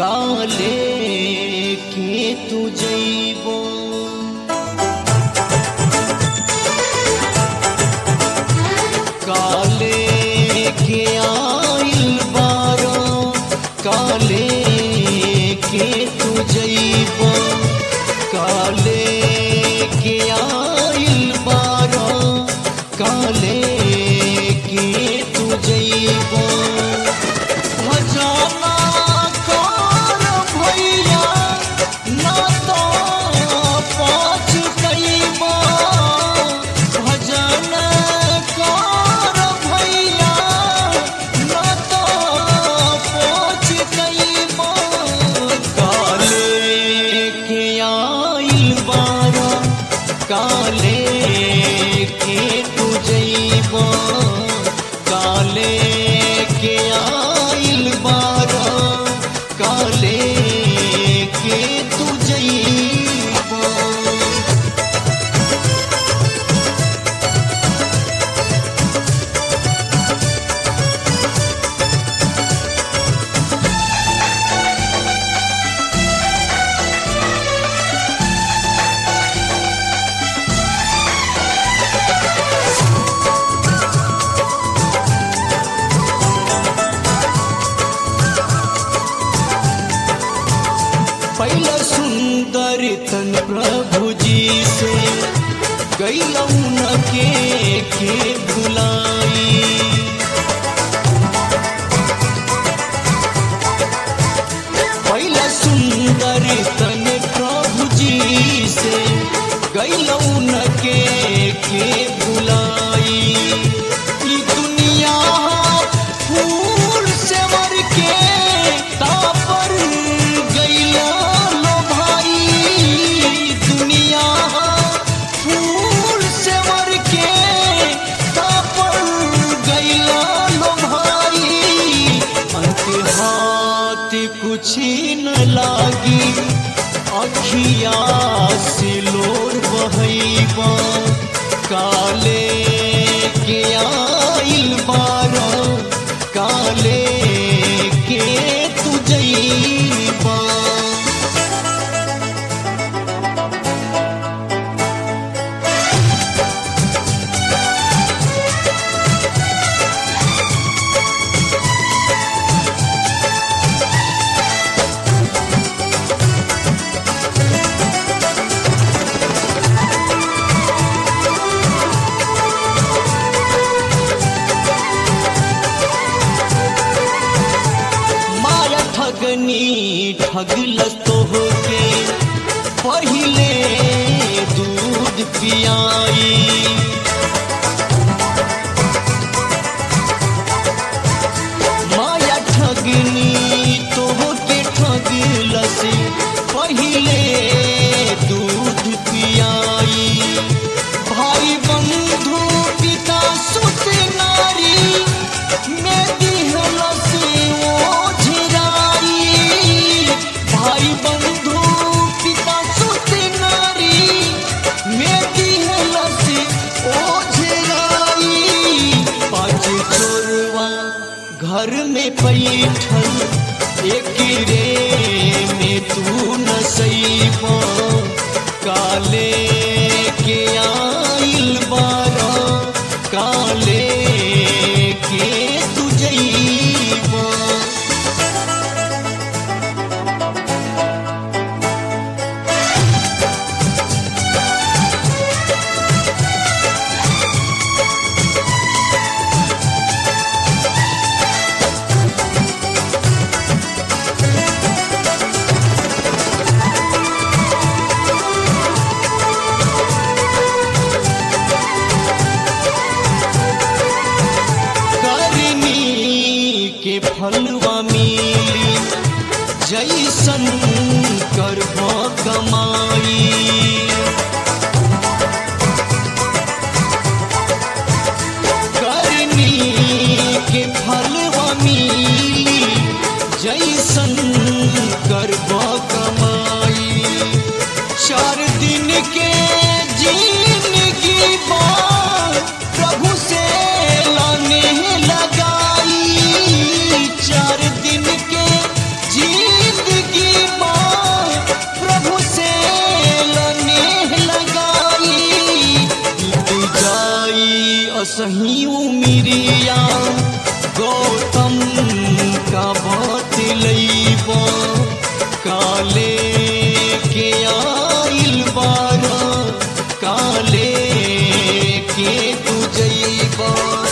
काले के तू जइबो काले के आइल बारो काले के तू जइबो काले के आइल बारो काले के तू जइबो भजना कर भैया ना तो पाँच कईबा भजन कर भैया ना तो पाँच कईबा काले के आइल बारा काले के तू जइबा काले के आइल बारा काले के तू जइबा पहला सुंदर तन प्रभु जी से गैलौन के के भुलाई पहला सुंदर तन प्रभु जी से गैलौन के के भुलाई ई दुनिया फूल से मर के तापर गैला लो भाई दुनिया फूल से मर के तापर गैला लो भाई अंत हाथ कुछ न लागी अखिया से लोर बहैबा काले के आइल बारा काले के तू जइबा माया ठगनी ठगलस तो होके पहिले दूध पियाई माया ठगनी तो होके ठगलस पहिले दूध पियाई भाई बंधु पिता सुत नारी में दिहलस ओझराई भाई बंधु पिता सुत नारी में दिहलस ओझराई पाँच चोरवा घर में बैठल एक रे में तू न सईबो काले के आइल बारा काले के तू जइबा करनी के फलवा मिली जैसन करब कमाई करनी के फलवा मिली जैसन करब कमाई चार दिन के जिंदगी बाद प्रभु से लाने लगाई चार दिन के जिंदगी दसही उमिरिया गौतम का बात लैब काले के आइल बारा काले के तू जैबा